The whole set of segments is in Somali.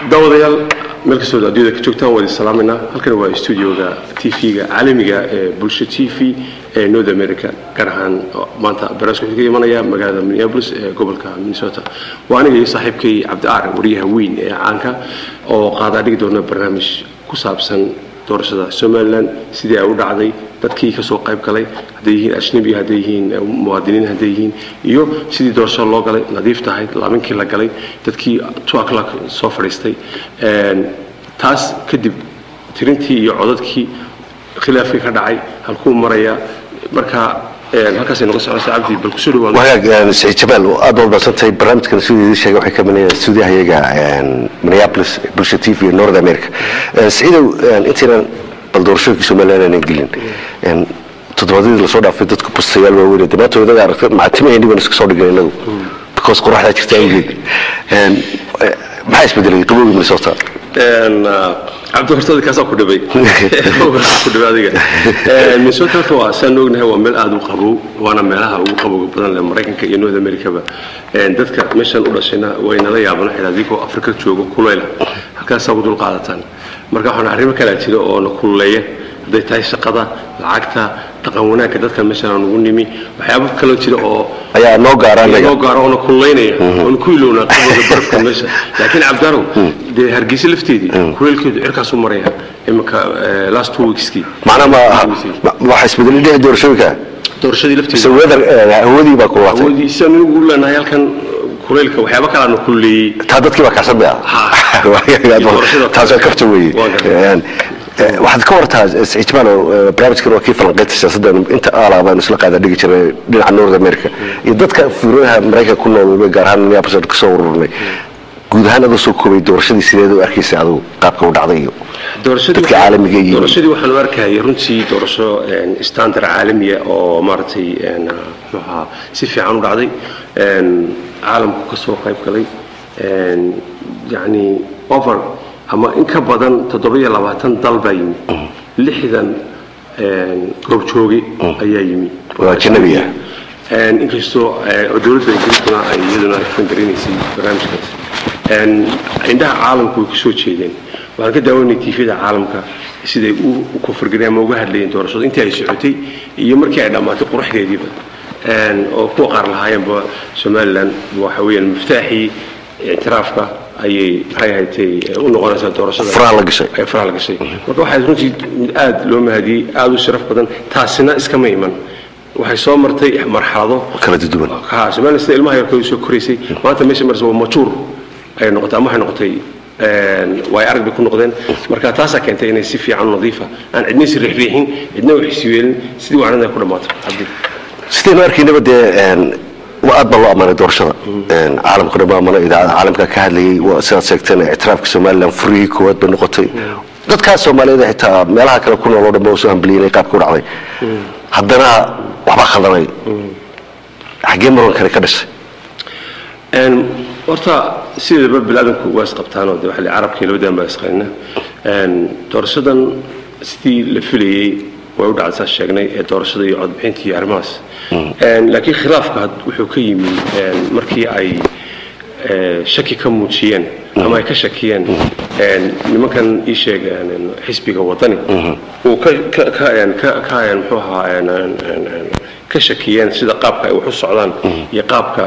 daawadayaal meel kastoo adduunyada ka joogtaan waa idin salaamayna halkan waa studioga tv-ga caalamiga ee bulsha t v ee north america gaar ahaan maanta barnaamijka wuxuu ka imanaya magaalada minneapolis ee gobolka minnesota waa aniga iyo saaxiibkay cabdi aar wariyaha weyn ee caanka oo qaadaa dhigi doona barnaamij ku saabsan doorashada somalilan sidii ay u dhacday dadkii kasoo qayb galay hadday yihiin ajnabi hadday yihiin muwaadiniin hadday yihiin iyo sidii doorashada loo galay nadiif tahay laaminkii la galay dadkii two o'clock soo fadhiistay taas kadib tirintii iyo codadkii khilaafkii ka dhacay halkuu maraya marka halkaasay noga soconaysa cabdi bal kusoo dhawaado wagaag saciid jamaal aad baad mahadsantahay barnaamijkan siduu idin sheegay waxay ka imanayaan stuudiyahayaga minneapolis bulsha t v north america saciidow intaynan bal doorashooyinkii somaliland aanan gelin toddobaadyadii lasoo dhaafay dadku bustayaal waaweyn de maanta wadaga aragta macatimaheenii baan iska soo dhigan inagu because qoraxdaa jirta awgeed maxaa isbedelay qabowgii minnesota cabdi hortada kaasaa ku dhibay ku dhibay adiga minnesota horta waa saan ognahay waa meel aada u qabow waana meelaha ugu qabowga badan leh maraykanka iyo north americaba dadka meeshan u dhashayna way nala yaabana xidha adigoo afrika joogo kulayla halkaasaa ugu dul qaadataan marka waxaan arrimo kalaa jira oo na kululeeya hadday tahay shaqada lacagta dhaqan wanaagga dadka meeshan aan ugu nimi waxyaabo kaloo jira oo ayaa noo gaaraan noo gaaro oona kululeynaya oona ku ilowna qabowga barafka meesha laakiin cabdarow dee hargeysa lafteedii kuleelkeedu cirkaas u maraya iminka last two weekskii macnaa ma waxa isbedelay dhinaca doorashooyinka doorashadii lafteeda mise weather hawadii baa kululaatay awoodii sidaan anigu u leenahay halkan kuleylka waxyaabo kalaana kululeeyey taa dadkii baa kacsan bay taas waa kafta weeye waxaad ka wartaa saciid jamaal barnaamijkan waa kii falanqeynta siyaasadda inta aalaa baanu isla qaadaa dhigi jiray dhinaca north america iyo dadka fiirooyaha maraykanka ku nool gaar ahaan minneapolis kasoo ururnay guud ahaan adoo soo koobay doorashadii sideed u arkaysay adigu qaabka u dhacday iyo dadka caalamiga iyo doorashadii waxaan u arkayay runtii doorasho standard caalamiya oo maaragtay muxuu ahaa si fiican u dhacday caalamku ka soo qayb galay yacni over ama in ka badan toddoba-iyo labaatan dal baa yimi lixdan goobjooge ayaa yimi waa ajnabi ah inkastoo dowladda ingiriiskuna ay iyaduna fangarinaysay barnaamijkaas indhaha caalamku way kusoo jeedeen waxaan ka daawanay tifyada caalamka siday u kofargareen ama uga hadlayeen doorashada intii ay socotay iyo markii ay dhammaatay quruxdeediiba oo kuwa qaar lahaayeenba somalilan waxa weeyaan miftaaxii ictiraafka ayay maxay ahaydtay u noqonaysaa doorashada faraha la gashay ay faraha la gashay marka waxay runtii mid aada loo mahadiyey aada u sharaf badan taasina iskama iman waxay soo martay marxalado kala duwan ha somaliland sida ilmaha yarkooda soo koraysay maanta meesha marsa waa majuur ayay noqotay ama waxay noqotay way arag bay ku noqdeen marka taasaa keentay inay si fiican nadiifa aan cidna is riixriixin cidna wax isweelin sidii waanada ay ku dhammaato cabdi sidaynu arkaynaba dee aad baa loo ammaanay doorashada caalamka dhan baa ammaanay idaacada caalamka ka hadlayay sidaad sheegteen ictiraafka somaliland furihii koowaad bay noqotay dadkaas soomaaliyeed xitaa meelaha kale ku nool oo dhan ba soo hambaliyeen qaabka u dhacday haddana waxbaa khaldanay xaggee maran kale ka dhashay horta sideedaba biniaadanku waa isqabtaanoo de waxa carabkii labadan baa isqaynina doorashadan sidii la filayey way u dhacday saas sheegnay ee doorashada iyo codbixinta iyo arrimahaas laakiin khilaafka wuxuu ka yimi markii ay shaki ka muujiyeen ama ay ka shakiyeen nimankan ii sheeg xisbiga wadani uu muxuu ahaa ka shakiyeen sida qaabka ay wax u socdaan iyo qaabka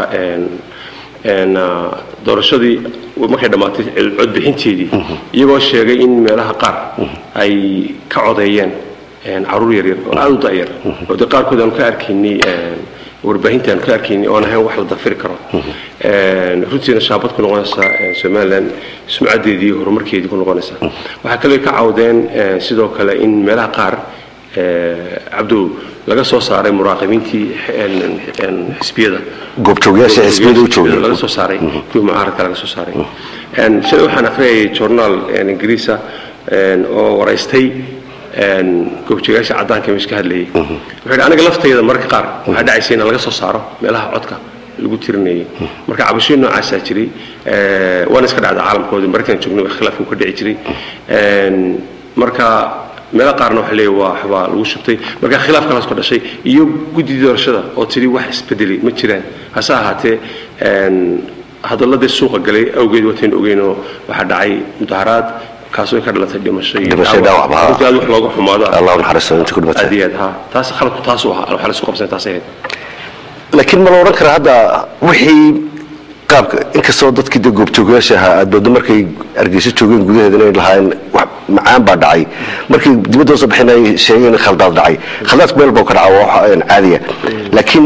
doorashadii markay dhammaatay codbixinteedii iyagoo sheegay in meelaha qaar ay ka codeeyeen caruur yaryar oo aada u da'yar oo de qaarkood aanu ka arkaynay warbaahinta aanu ka arkaynay oon ahayn wax la dafiri karo runtiina shaabad ku noqonaysaa somaliland sumcaddeedii horumarkeedii ku noqonaysaa waxaa kaloo ka cawdeen sidoo kale in meelaha qaar cabdow laga soo saaray muraaqibiintii xisbiyada goobjoogayaasha xisbiyada u joogay laga soo saaray kuwii mucaaradka laga soo saaray shalay waxaan akhriyayay journaal ingiriisa oo waraystay goobjoogayaasha caddaanka meesha ka hadlayay wuxuu yidhi aniga laftayda mararka qaar waxaa dhacaysa in laga soo saaro meelaha codka lagu tirinayay marka cabashooyin noocaasaa jiray waana iska dhacda caalamkooda markaan joognay wax khilaafku ka dhici jiray marka meelo qaarna waxa leeyahay waa waxbaa lagu shubtay marka khilaaf kalaas ka dhashay iyo guddidii doorashada oo tidhi wax isbedelay ma jiraan hase ahaatee hadaladii suuqa galay awgeed watayn ogeynoo waxaa dhacay mudaharaad kaasoo ka dhalatay dhimasho iyo Dhimasho, dhaawac, ha. runtii aad wax looga xumaado allah u naxariisto inta ku dhimatay aad iyo aad ha taas khaladku taasuu ahaa waxaa la isku qabsan taasay ahayd laakiin ma la odhan karaa hadda wixii qaabka inkastoo dadkii de goobjoogayaasha ahaa aad moodo markay argeyso joogeen gudaheeda inay lahaayeen wax macaan baa dhacay markii dibadda soo baxeen ay sheegeen in khaldaad dhacay khaldaadku meel buu ka dhaca waa wax een caadiya laakiin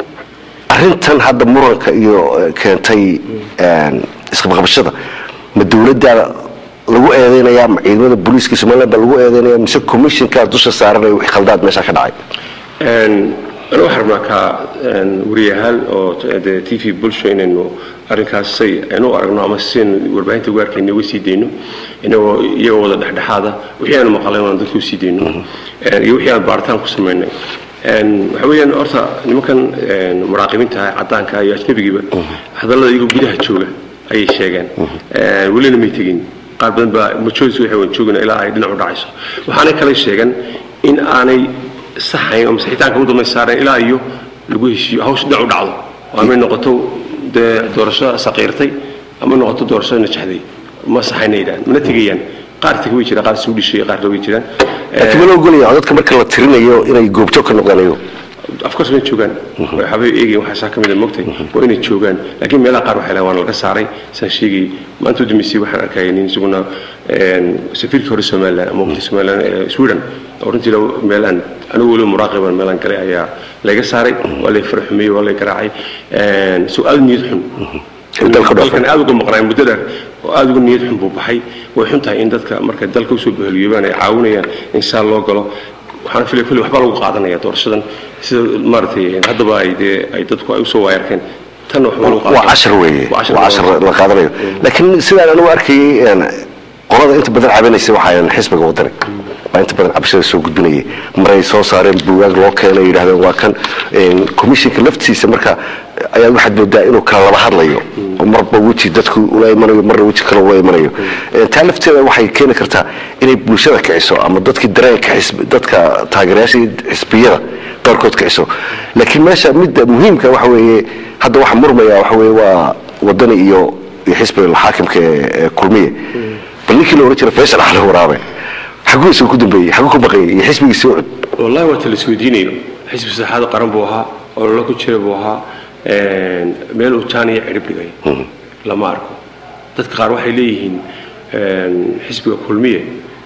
arrintan hadda muranka iyo eh, keentay een, isqabqabashada ma dowladda lagu eedeynaya ma ciidamada booliiska somaliland baa lagu eedeynaya mise commissionkaa dusha saaranaya wixii khaldaad meesha ka dhacay Een, anu waxaan rabnaa ka een, wariyahaal oo t- dee t v bulsho inaynu arrinkaas say aynu u aragno ama sidaynu warbaahinta ugu arkayno uga sii dayno inagoo iyagoo wada dhexdhexaada wixii aanu maqlayn waan dadka u sii dayno Een, iyo wixii aan baaritaan ku samaynay Een, waxa weeyaan horta nimankan een, muraaqibiinta ah caddaanka iyo ajnabigiiba hadallada iyagoo gudaha jooga ayay sheegeen Een, welina may tegin qaar badan baa majority waxay waan joogana ilaa ay dhinac u dhacayso waxaanay kale sheegan in aanay saxayn oo masixitaanka u damay saareen ilaa iyo lagu heshiiyo hawsha dhinac u dhacdo oo amay noqoto dee doorasho saqiirtay ama noqoto doorasho najaxday ma saxayna yidhahan mana tegayaan qaar tega way jiraan qaar suu dhishay qaarna way jiraan laakiin ma la ogolaya dadka marka la tirinayo inay goobjoog ka noqdaan iyagu afkars way joogaan waxaabay eegayin waxaasaa ka mid a mogtay waa inay joogaan laakiin meelaha qaar waxay lahaan waa laga saaray saan sheegay maanta u dambeysay waxaan arkaya nin isaguna een, safiirkii hore somaliland ama waqti somaliland ee sweden oo runtii la- meelaan anigu weliba muraaqiban meelaan galay ayaa layga saaray waa lay farxumeyey waa lay garaacay Een, so aad niyad xun Uu dalka dhaafay. dalkan aad uga maqnay muddo dheer oo aad uga niyad xun buu baxay way xun tahay in dadka markay dalka usoo baheliyoobaan ay caawinayaan in saa loo galo waxaan filay kulli waxbaa lagu qaadanaya doorashadan sida maaragtay haddaba ay dee ay dadku ay usoo waayarkeen tan waxba lagu waa cashar weeye Waa cashar waa cashar la qaadanayo laakiin sidaan anigu arkayay een, qolada inta badan cabanaysa waxaa xisbiga wadani baa inta badan cabashada soo gudbinayay maray soo saareen buugaag loo keenay yidhahdeen waa kan een, commissionka laftiisa marka ayaa waxaad moodaa inuu kala laba hadlayo oo marba weji dadku ula imanayo marna weji kale ula imanayo Een, taa lafteeda waxay keeni kartaa inay bulshada kiciso ama dadkii dareenka xisbi dadka taageerayaasha iyo xisbiyada qaarkood kiciso laakiin meesha midda muhiimka waxa weeye hadda waxa murmaya waxa weeye waa wadani iyo iyo xisbiga xaakimka ee ee kulmiye bal ninkii la oran jiray faysal cali waraabe xaguu isagu ku dambeeyey xaguu ku baqayay iyo xisbigii soo cud wallahi waa tala isweydiinayo xisbi saxaada qaran buu ahaa ololo ku jira buu ahaa een, meel uu jaaniya cirib dhigay lama arko dadka qaar waxay leeyihiin een, xisbiga kulmiye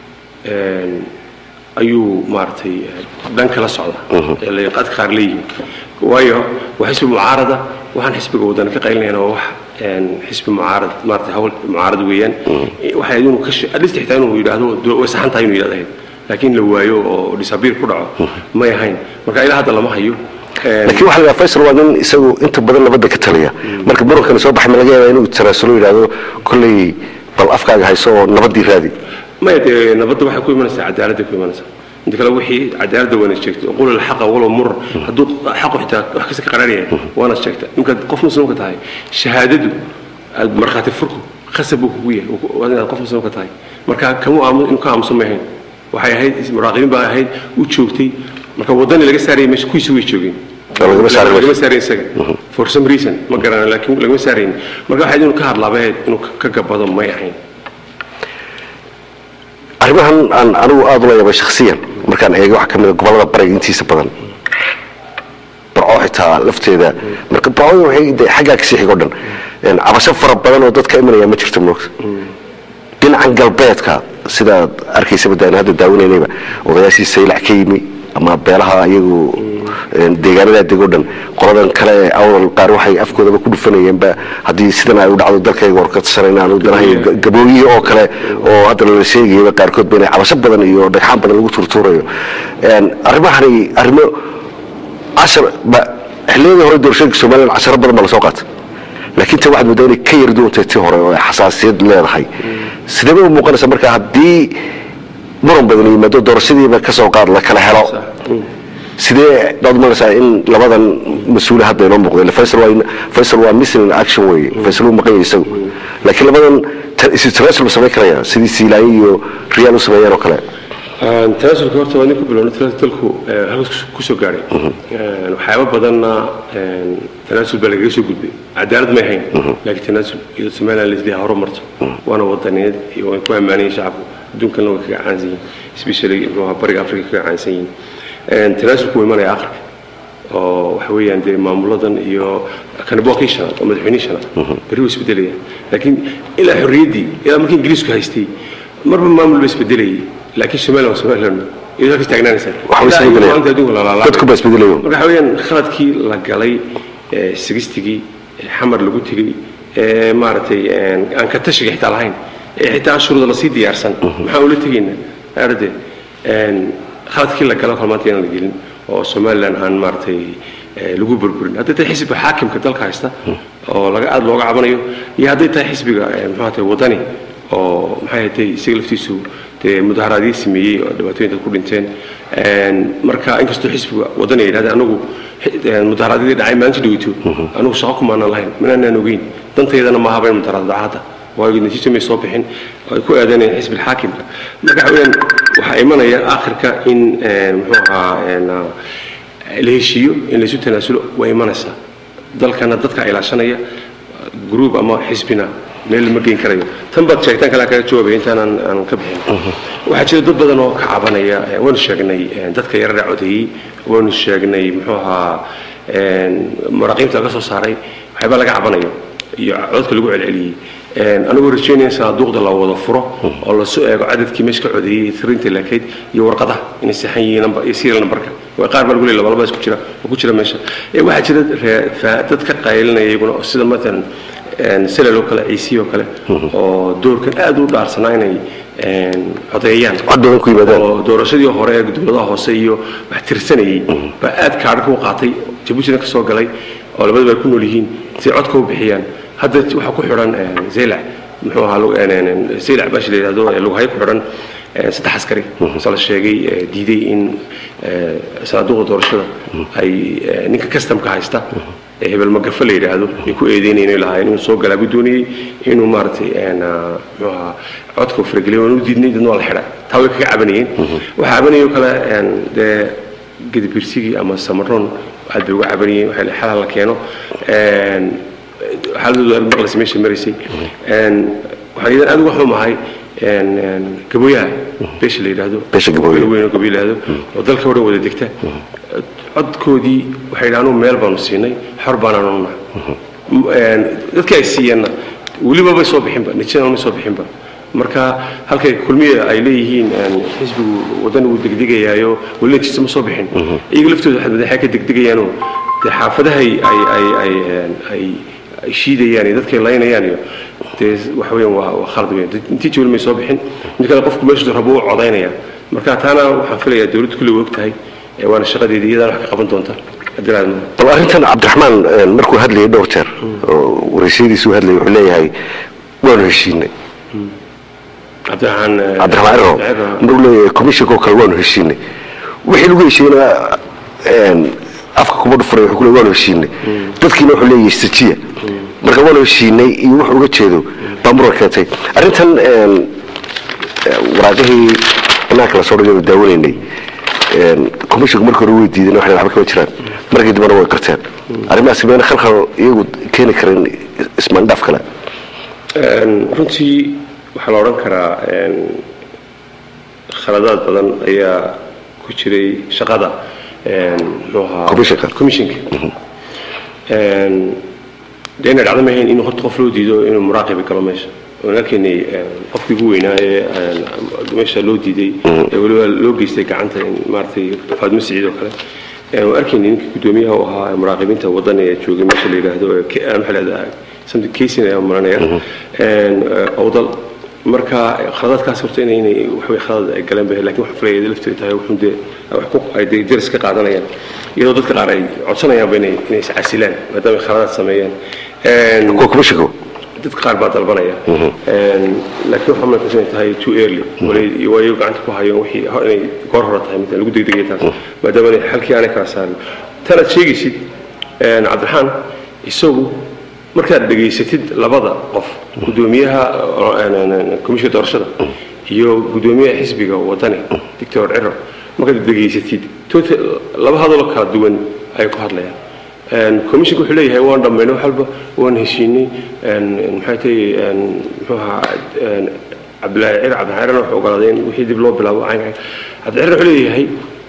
een, ayuu maaragtay dhan kala socda ee la- dadka qaar leeyihiin waayo waa xisbi mucaarada waxaan xisbiga wadana ka qaylinayna waa wax een, xisbi mucaarad maaragtay hawl mucaarad weeyaan waxay inuu ka at least xitaa inuu yidhaahdo do- way saxan tahay inuu yidhahdo ahayd laakiin la waayo oo disabiir ku dhaco may ahayn marka ilaa hadda lama hayo Een, laakiin waxa la yidhaha faysal waa nin isagu inta badan nabadda ka taliya marka murankan soo baxay ma laga yaabaa inuu tanaasulo yidhaahdo kolley bal afkaaga hayso oo nabaddii raadi maya dee nabadda waxay ku imanaysaa cadaaladday ku imanaysaa inta kale wixii cadaaladda waana sheegtay qul alxaqa walow murar hadduu xaqu xitaa wax kasta ka qararyahay waana sheegta ninkaad qof muslimka tahay shahaadadu aad markhaati furku khasab buu kugu yahay waa inaad qof muslimka tahay marka kamu aamu inuu ka aamusan ma ahayn waxay ahayd muraaqibiin baa ahayd u joogtay marka waddani laga saarayay meesha kuwiisi way joogeen Oo lagama saarin lagama saarin isaga for some reason ma garana laakiin lagama saarayn marka waxay inuu ka hadlaaba ahayd inuu ka- ka gabado may ahayn arrimahan aan anigu aada ula yaabay shakhsiyan markaan eegay waxaa ka mid a gobollada bariga intiisa badan barco xitaa lafteeda marka barcooda waxay de xaggaa kasii xigo dhan Een, cabasho fara badan oo dadka imanaya ma jirto moogta dhinacan galbeedka sidaad arkaysaba daan hadda daawanaynayba odayaashii saylac ka yimi ama beelaha iyagu een, deegaanadaa dego dhan qoladan kale ee awal qaar waxay afkoodaba ku dhufanayeenba haddii sidan ay u dhacdo dalkayga warkadsanayna anu danahay gabooyihi oo kale oo hadda lala sheegayaba qaarkood ba inay cabasho badan iyo dhagxaan badan lagu turtuurayo Een, arrimahani arrimo cashar ba xilliyadii hore doorashooyinka somaliland casharo badan baa lasoo qaatay laakiin ta waxaad moodaa inay ka yar duwantay tii hore oo ay xasaasiyad leedahay sidee bay u muuqanaysaa marka haddii muran badan yimaado doorashadiiba ka soo qaad la kala helo sidee baad umalaysaa in labadan mas-uule hadda inoo muuqdo Ile faysal waa faysal waa missing in action weeye faysal uu maqan yahay isagu laakiin labadan ta- isu tanaasul ma samayn karaya sidii siilaayo iyo riyaal u sameeyeen oo kale tanaasulka horta waa nin ku bilowna talku halkaas ku soo gaadhay waxyaabo badanna tanaasul baa lagaga soo gudbay cadaalad may ahayn laakiin tanaasul iyo somaliland laisleeyahay horumarto waana wadaniyeed iyo way ku ammaanayeen shacabku adduunkana way kaga caansan yihiin especially muxuu ahaa bariga africa kaga caansan yihiin tanaasulku wuu imanaya akhrka oo waxa weeyaan dee maamuladan iyo kanibokii shanaad oo madaxweynihii shanaad berri wuu isbedelayaan laakiin ilaa xorriyaddii ilaa markii ingiriisku haystay marba maamul ba isbedelayay laakiin somaliland waa somaliland iyadoo halkaas taagnaanaysaa Waxba Ilaa iyo isbedelaya. maanta adduunka la laalaabay. Dadku baa isbedelayo. marka waxa weeyaan khaladkii la galay ee, sigistigii ee, xamar lagu tegey ee, maaragtay een, aan ka tashiga xitaa lahayn ee xitaa shuruuda lasii diyaarsan maxaan ula tegaynaa arade khaladkii la galo kale maanta inaan la gelin oo somaliland aan maaragtay ee, lagu burburin hadday tahay xisbiga xaakimka dalka haysta oo laga aada looga cabanayo iyo hadday tahay xisbiga ee, muxuu ahatay wadani oo maxay hatay isaga laftiisu dee mudaharaadyo sameeyey oo dhibaatooyin dad ku dhinteen Een, marka inkastoo xisbiga wadani ay yidhahdeen anagu xi- een, mudaharaadyadii dhacay maalinta dhaweyto anagu shaqo kumaanan lahayn manaanan ogeyn dantaydana ma ahabayn mudaharaad dhacada waayo natiijo may soo bixin oo ay ku aadanayeen xisbi xaakimka marka waxa weeyaan waxaa imanaya aakhirka in een, muxuu ahaa een, ah, la heshiiyo in laysu tanaasulo way imanaysaa dalkana dadka ilaashanaya group ama xisbina meel lama geyn karayo tan baad sheegtaan kale aan kaga jawaabaya intaan aan aan ka bixin waxaa jira dad badan oo ka cabanaya eh, waanu sheegnay eh, dadka yarara codeeyey waanu sheegnay muxuu ahaa een, maraaqiibta laga soo saaray waxyaabaa laga cabanayo iyo codka lagu celceliyey Een, anigoo rajeynaya in sanaaduuqda la wada furo oo lasoo eego cadadkii meesha ka codeeyey tirinta laakayd iyo warqadaha inay saxan yihiin number- iyo serial numberka waa qaar baa lagu leeyahay laba laba isku jira oo ku jira meesha Eh, waxaa jira ree- faa- dad ka qaylinaya iyaguna oo sida matalan een, selal oo kale ciisi oo kale oo doorkan aad u dhaarsanaa inay een, codeeyaan cod badan ku yimaadaan oo doorashadii hore ee dowladaha hoose iyo wax tirsanayay baa aad kaadhka u qaatay jabuutina ka soo galay oo labadaba ay ku nool yihiin si codka u bixiyaan hadda waxaa ku xidhan een, zeylac muxuu ahaa lu- een, een, een, zeylac baashi la yidhahdo ee lughayo ku xidhan een, saddex askari se la sheegay ee, diiday in ee, sanaaduuqa doorashada ay ee, ninka customka haysta ee hebel magafa la yidhaahdo ay ku eedeynayeen lahaayeen inuu soo galaa buu doonayey inuu maaragtay een, ah, muxuu ahaa codka u farageliyay waan u diidnay dadna waa la xidhay taa way kaga cabanayeen waxaa cabanayoo kale een, dee gedibirsigii ama samaroon aad bay uga cabanayeen waxaa la xalal la keeno een, xaaladoodu aad maqlaysa meesha maraysay een, waxaan idan aad uga xumahay een, een, gabooyaha beesha la yidhaahdo Beesha Gabooyo. Gabooyo weyn oo gabiil yidhaahdo oo dalka oo dhan wada degta codkoodii waxay yidhahdeen meel baanu siinay xor baanaanu nahay dadkii ay siiyeenna weliba bay soo bixinba natiijada may soo bixinba marka halkay kulmiya ay leeyihiin een, xisbigu wadan uu degdegayaayo weli natiija ma soo bixin iyaga laftooda waxay madaxay ka degdegayaanoo dee xaafadahay ay ay ay een, ay ay shiidayaan iyo dadkay laynayaan iyo dee waxa weeyaan waa waa khalad weyn natiija weli may soo bixin mid kale qofku meeshu rabo u codaynaya marka taana waxaan filayaa dowladdu kulli way og tahay ee waana shaqadeedii iyadana wax ka qaban doonta haddii aad bal arrintan cabdiraxmaan een, markuu hadlayay dhowr jeer oo waraysyadiisu hadlayay wuxuu leeyahay waanu heshiinay cabdiraxmaan eh, cabdiraxmaan ciro Ciro. maruu leeyahay commissionka oo kale waanu heshiinay wixii lagu heshiiyeyna een, afka kuma dhufuray wuxuu ku leeyahay waanu heshiinay dadkiina wuxuu leeyahay sajiya marka waanu heshiinay iyo wuxuu uga jeedo baa muran keentay arrintan een, eh, waraaqihii banaanka la soo dhigay oo daawanaynay een, commissionka markii hore way diideen waxay waxba kama jiraan markii dambena way qarteen arrimahaasi mayna khalkhal iyagu keeni karin ismaandhaaf kale Een, runtii waxaa la odhan karaa een, khaladaad badan ayaa ku jiray shaqada een, muxuu ahaa Commissionka. commissionka Een, dee inay dhacdo maahayn in horta qof loo diido inuu muraaqibi galo meesha waan arkaynay een, qofkii ugu weynaa ee een, meesha loo diiday ee weliba loo geystay gacanta in maaragtay faadmo siciid oo kale Een, waan arkaynay ninkii guddoomiyaha u ahaa muraaqibiinta waddan ee joogay meesha la yidhaahdo ee K- aan maxaa la yidhahdaa something casing ayaan maranaya Een, eh, awdal marka khaladaadkaas horta inay inay waxway khalad ay galeen bay laakiin waxaan filayay lafteedu tahay wuxuun dee wax ku ay dee deris ka qaadanayaan iyadoo dadka qaar ay codsanayaanba inay inay iscasilaan maadaama ay khaladaad sameeyeen Een, kuwa commissionka dadka qaar baa dalbanaya Een, laakiin waxaa markaas inay tahay too early wali waayo gacanta ku hayo wixii hor- inay goor hore tahay mid lagu degdegay taas maadaama inay xalkii aanay kala saarin tanaad sheegaysid een, cabdiraxmaan isagu markaad dhegaysatid labada qof guddoomiyaha komishinka doorashada iyo guddoomiyaha xisbiga wadani doctor ciro markaad dhegaysatid total laba hadaloo kala duwan ay ku hadlayaan commissionka wuxuu leeyahay waan dhammaynay wax walba waan heshiinay maxay tahay muxuu ahaa cabdilaahi cir cabdixaarana wuxuu ogolaaday in wixii dib loo bilaabo caynka cabdixaarna wuxuu leeyahay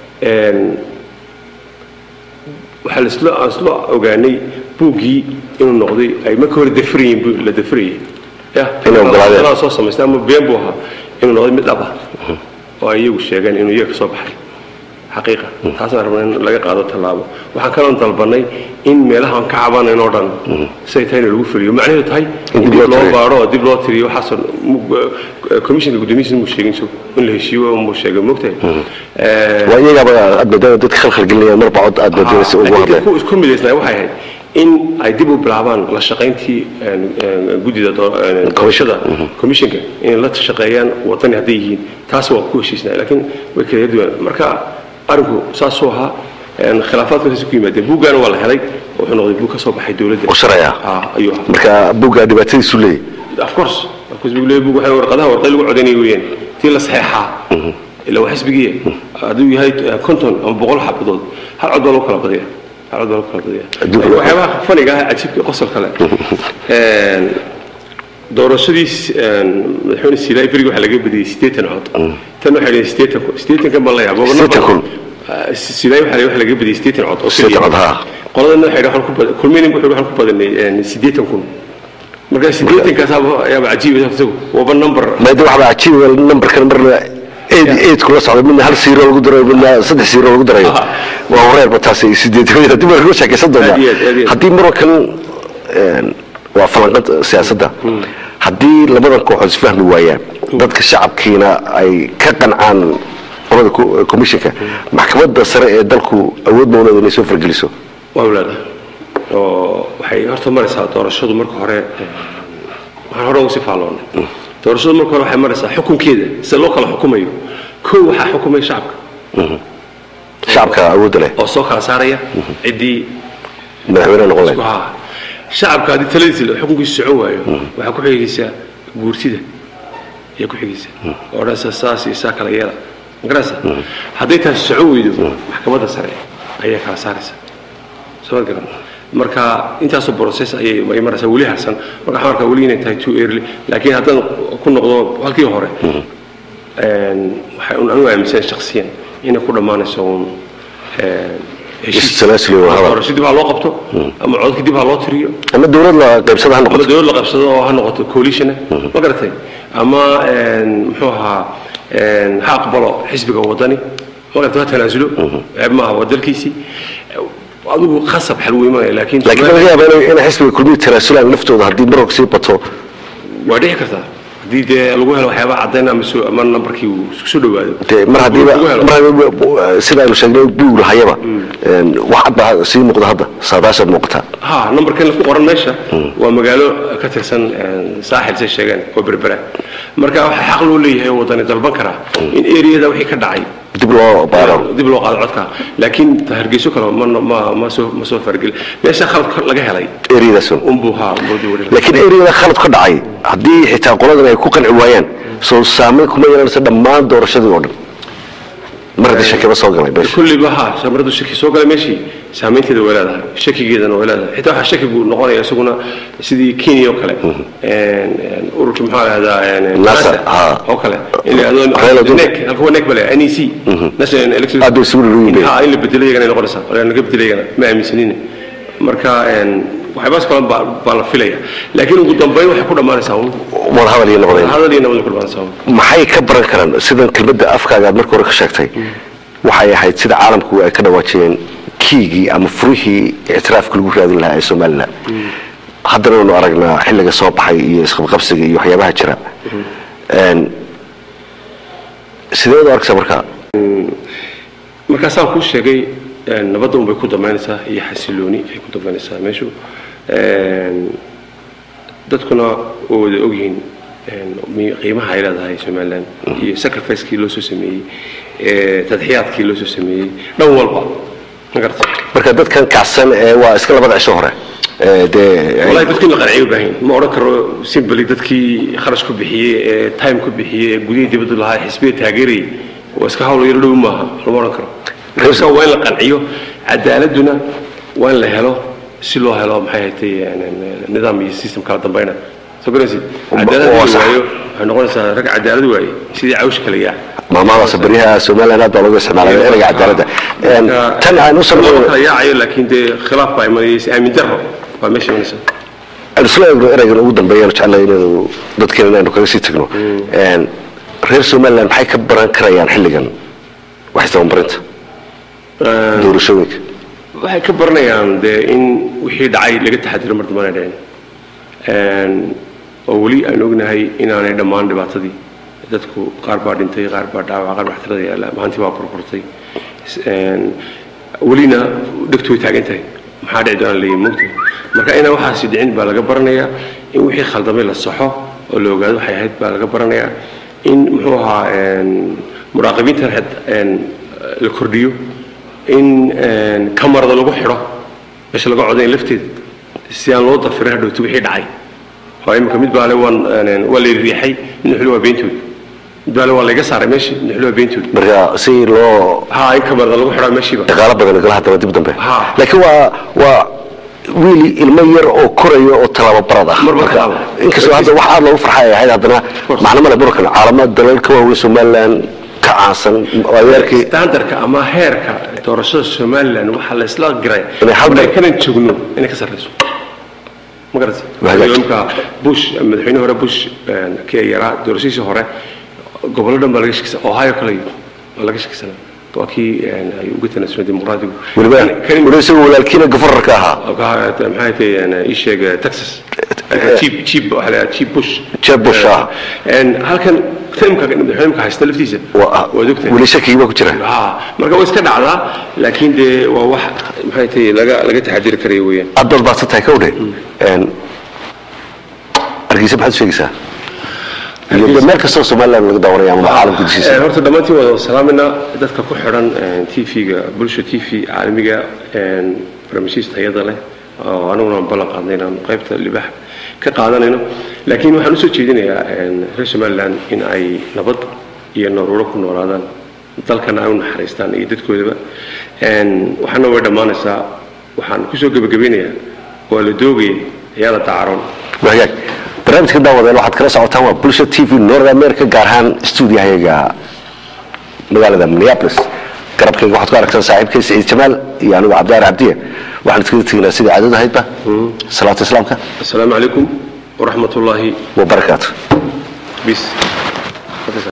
waxaa laisla aan isla ogaanay buuggii inuu noqday ay marka hore dafrayin bu la dafrayay ya Inay ogolaadeen. inaa soo samaystay ama been buu ahaa inuu noqday mid dhab ah oo ay iyagu sheegeen inuu iyaga ka soo baxay xaqiiqa taasaan rabnay in laga qaado tallaabo waxaan kaloon dalbanay in meelaha aan ka cabanayn oo dhan siday tahay in lagu fuliyo macnaheedu tahay In in dib loo dib loo tiriyo. baaro oo dib loo tiriyo waxaasoo commissionka guddoomiyihiisa muu sheegin so in la heshiiyo muu sheegay mogtahay waa iyagaaba aad moodana dadka khalkhal gelinaya marba cod aad moodana si ugu laakiin hadleen ku isku midaysnaa waxay ahayd in ay dib u bilaabaan la shaqayntii een, een, guddida doo- een, doorashada commissionka inay la shaqeeyaan wadani hadday yihiin taas waa ku heshiisnaa laakiin way kala duwan marka arinku saasuu ahaa een, khilaafaadkaasi ku yimaadeen buuggaana waa la helay wuxuu noqday buug ka soo baxay dowladda oo sharci ah Ah, ayuu ahaa marka buugga dhibaatadiisu leeyahy of course of course buu leeyahay buug waxay warqadaha warqad lagu codanayay weeyaan tii la saxeexaa ila waa xisbigiiya hadduu yahay eh, konton ama boqol xabadood hal cod baa lagu kala badaya hal cod baa lagu kala badaya Adduunka Laakiin waa- waxyaabaha faniga ah cajiibka qosol kale een, doorashadiis een, madaxweyne siilaa berigi waxaa laga badiyey siddeetan cod tan waxay leeyihin siddeetan kun siddeetankan baa la yaabo Siddeetan kun. siilaa waxaa la- waxaa laga badiyey siddeetan cod oo Siddeetan keliya. cod, haa. qoladana waxay dhahaan ku badan kulminin wuxuu waxaan ku badanay een, siddeetan kun marka siddeetankaas ayaaba cajiib ah isagu waaba number maada waxbaa cajiiba numberkan marna eed eed kula socda midna hal siiro lagu darayo midna saddex siiro lagu darayo Aha. waa wareerba taasi sideetamada haddii baa lagu sheekaysan doonaa Aad iyo aad, aad iyo aad. haddii mar kan een, waa falanqad siyaasadda haddii labadan kooxood isfahmi waayaan dadka shacabkiina ay ka qancaan qolada co- commissionka maxkamadda sare ee dalku awood mawlada inay soo fargeliso waa walaada oo waxay horta maraysaa doorashadu marka hore eh, waxaan hore ugu sii faalloonay doorashadu marka hore waxay maraysaa xukunkeeda sida loo kala xukumayo kow waxaa xukumaya shacabka shacabka awoodda leh oo soo kala saaraya ciddii madaxweyne noqon isku leh haa shacabka haddii taladiisa la- xukunkiisa socon waayo waxaa ku xigaysaa guurtida ayaa ku xigaysa oo odhanaysa saas iyo saa kala yeela magaraysa hadday taasi socon weydo maxkamadda sare ayaa kala saaraysa soo ma garan marka intaasoo process ayay ay maraysaa weli harsan marka waxaan arkaa weli inay tahay too early laakiin haddaan ku noqdo halkii hore een, waxay un anigu aaminsan shakhsiyan inay ku dhammaanayso un een, heshiis Is-salaasli waa hadal. doorasho dib ha loo qabto ama codka dib ha loo tiriyo ama dowlad la qaybsada ha ama noqoto dowlad la qabsado oo ha noqoto coalition ma garatay ama een, muxuu ahaa een, ha aqbalo xisbiga wadani ma garatay ha tanaasulo ceeb maaha waa dalkiisii adigu khasab xal wey maayo laakiin laakiin laga yaaba inay- inay xisbiga kulmihi tanaasulaan naftooda haddii marog sii bato waa dhici kartaa haddii dee lagu helo waxyaaba caddayn ama soo ama nambarkii uu isku soo dhawaado dee mar haddiiba lagu helo. mar haddiiba sida aynu sheegnay buug lahayaba een, wax cad baa sii muuqda hadda saadaashaad muuqataa ha numberkan ku qoran meesha waa magaalo ka tirsan een, saaxil say sheegeen oo berbera marka waxaa xaq loo leeyahay oo wadani dalban karaa in eriyada wixii ka dhacay dib loo baaro dib loo qaado codka laakiin ta hargeyso kale ma ma ma soo ma soo fargeli meesha khalad laga helay eriyadaasun unbuu haa unbuu dib u dhigay. laakiin eriyada khalad ka dhacay haddii xitaa qoladan ay ku qanci waayaan soo saameyn kuma yeelanaysa dhammaan doorashadii oo dhan mar haddii shakiba soo galay meesha kulliba ha samaradu shaki soo galay meeshii saameynteeda way leedahay shakigeedana way leedahay xitaa waxaa shaki buu noqonaya isaguna sidii kenya oo kale een, een, ururkii maxaa lahdaa NASA, ha. oo kale in la Raila yidhahdo Odinga. NEC halka waa NEC bale NEC National Electoral Aad bay isugu dhow yihiin. ha in la bedelo iyagana ay noqonaysaa oo naga bedelo iyagana ma aaminsanine marka een, waxyaabahaas kale baa baa la filaya laakiin ugu dambeyn waxay ku dhammaanaysaa un wada hadal iyo noqdeen hadal iyo nabad ku dhammaanaysaa un maxay ka baran karaan sidan kelmadda afkaaga aad marka hore ka sheegtay waxay ahayd sida caalamku ay ka dhawaajiyeen kiigii ama furihii ictiraafka lagu raadin lahaa ee somalilan haddana waynu aragnaa xilliga soo baxay iyo isqabqabsiga iyo waxyaabaha jira Een, sideed u arkaysaa markaa markaasaan kuu sheegay een, nabadda unbay ku dambaynaysaa iyo xasilooni ay ku dambaynaysaa meeshu Een, dadkuna oo wada ogyihiin een, mi- qiimaha ay leedahay somalilan iyo sacrificekii loo soo sameeyey ee, tadxiyaadkii loo soo sameeyey dhan walba ma garata marka dadkan kacsan ee waa iska labada cisho hore ee, dee wallahi dadkii la qanciyo u baahan yihin. ma odhan karo simply dadkii kharash ku bixiyey ee time ku bixiyey ee gudihii dibadda lahaa ee xisbiga taageerayay waa iska hawl yaro dhow maaha lama odhan karo marka waa in la qanciyo cadaaladuna waa in la helo si loo helo maxay haytay nidaam iyo system kala dambayna soo garanaysid cadaalad oo la sax. waayo waxay noqonaysaa rag cadaalad waaye sidii cawsha kala yaa maamadaas baryaha somaliland aad baa looga isticmaalay ereyga cadaaladda Een, tan aan u lama samayno kala yaacayo laakiin dee khilaaf baa imanaya is aamin darro waa meesha imanaysa aan isla eegno ereygan ugu dambeeyaan jeclahay inaynu dadkeena inaynu kaga sii tagno Een, reer somaliland maxay ka baran karayaan xilligan wax isdabanbarinta doorashooyinka waxay ka baranayaan dee in wixii dhacay laga taxadiro mar dambana dhicin Een, oo weli aan ognahay inaanay dhammaan dhibaatadii dadku qaar baa dhintay qaar baa dhaawac qaar baa xtirada yaalla maantii baa burburtay Een, welina dhegtu way taagan tahay maxaa dhici doona leeyihin mugta marka inaan waxaasi dhicin baa laga baranayaa in wixii khaldamay la saxo oo la ogaado waxay ahayd baa laga baranayaa in muxuu ahaa een, muraaqibiinta xed- een, la kordhiyo in een, kamarada lagu xidho meesha laga codayn lafteeda si aan loo dafirin hadhowti wixii dhacay oo imika mid baale waan een, waa la riixay midna xuli waa beentood mid baale waa layga saaray meeshii midna xuli waa beentood marka si loo ha in kamarada lagu xidhaa meeshiiba dhaqaalo badan gala hadaba dib dambe Ha. laakiin waa waa wiil ilmo yar oo koraya oo talaabo barad ah Mar- mar Marka, talaabo. inkastoo hadda wax aad loogu farxay ahayd haddana course. macno male burkan caalamo dalal ka waaweyn somaliland ka caansan waayaarkii standardka ama heerka doorashada somaliland waxaa la isla giray Inay hal mar- maraykanan joogno inay ka sarreyso ma garatay Waa hagaag. imka bush madaxweyne hore bush een, kii yaraa doorashadiisii hore gobollo dhan baa laga shakisa ohio kale waa laga shakisana waa kii een, ay uga tanaasulay dimuqraadigu weliba Kan- kan- weliba isagoo walaalkiina gafararka ahaa maxay tahay ii sheeg texas chief chief waxa la yidhaha chief bush Jeb Bush, ah. Een, halkan timka madaxweyneka haysta laftiisa Waa- waad ogtahay weli shakigii baa ku jira ha marka way iska dhacdaa laakiin dee waa wax maxay tahay laga laga taxadiri karaya weeyaan aad baad baadsan tahay kawdhe argeysa maxaad u sheegaysaa iyo de meel kastoo somaliland laga daawanaya ama caalamka Eh, dushiisa horta dhammaantiin waa salaamayna dadka ku xidhan tv-ga bulsha t v caalamiga een, barnaamijyadiisa tayada leh oo aniguna aan ballan qaadnay inaan qaybta libax ka qaadanayno laakiin waxaan usoo jeedinayaa een, reer somaliland in ay nabad iyo naruuro ku noolaadaan dalkana ay u naxariistaan iyo dadkoodaba Een, waxaana way dhammaanaysaa waxaan kusoo gebagabeynayaa waa la doogaya ayaa la dacaroon wagaag barnaamijka daawadeen waxaad kala socotaan waa bulsha t v north america gaar ahaan stuudiyahayaga magaalada minneapolis garabkayga waxaad ku aragtaan saaxiibkay saciid jamaal iyo anigu cabdiaar cabdiye waxaan iskaga teginaa sidii caadada ahaydba salaata islaamka asalaamu calaykum waraxmat ullaahi wabarakaatu bis